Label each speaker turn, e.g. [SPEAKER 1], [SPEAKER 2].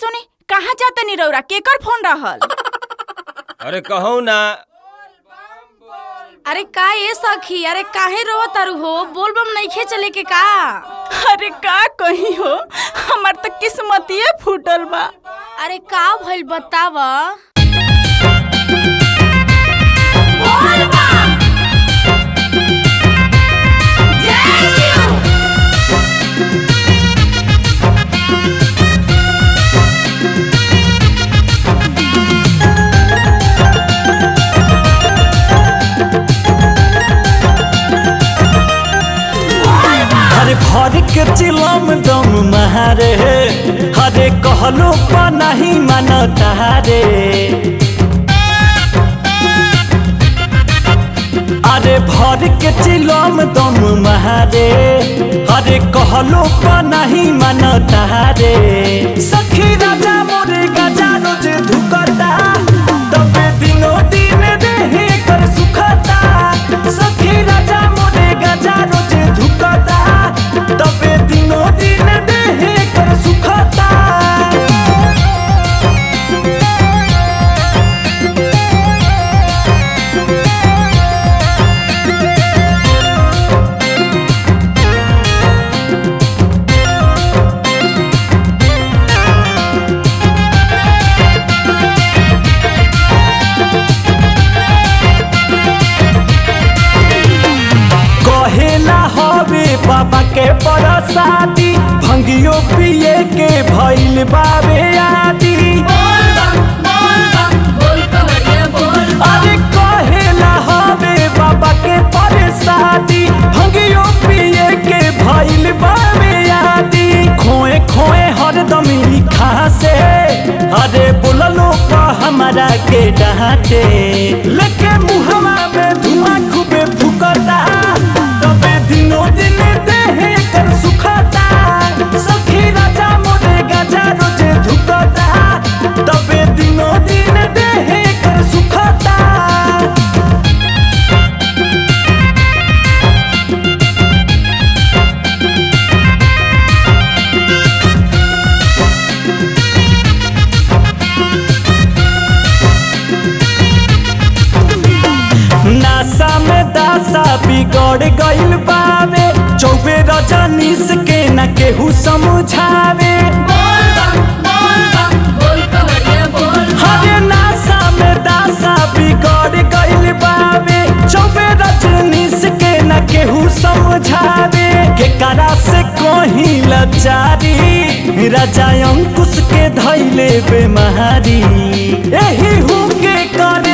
[SPEAKER 1] सुनी कहाँ जाता नी रौरा केकर फोन रहल
[SPEAKER 2] अरे कहू ना
[SPEAKER 1] अरे का ये सखी अरे काहे रो तारू हो बोल बम नइखे चले के का अरे का कही हो हमार तो किस्मतिए फूटल बा अरे का भइल बताव
[SPEAKER 3] हरे भर के चिलम दम महारे हरे कहलो पा नहीं मानता रे अरे भर के चिलम दम महारे हरे कहलो पा नहीं मानता रे सखी राजा मोरे गजा रोज धुकता तबे दिनो दिन देहे कर सुखता सखी राजा मोरे गजा रोज धुकता तबे दिनो दिन देहे कर सुखता कहेला हवे बाबा के बरसाती भंगियो पिए के भइल बाबे आदि अरे कहेला हवे बाबा के बरसाती भंगियो पिए के भइल बाबे आदि खोए खोए हरदम लिखा से अरे बोललो का हमारा के डांटे लेके मुहवा में धुआं खूबे फुकता तबे दिनो दिन देहे कर सुखता सखी राजा मोरे गजा रोजे धुकता तबे दिनो दिन देहे कर सुखता नासा में दासा बिगड़ गइल बावे चौबे रजनीश के न केहू समझावे हरे नासा में दासा बिगड़ गइल बावे चौबे रजनीश के न केहू समझावे के करा से कोही लचारी राजा अंकुश के धैले बेमारी एही हूँ के करे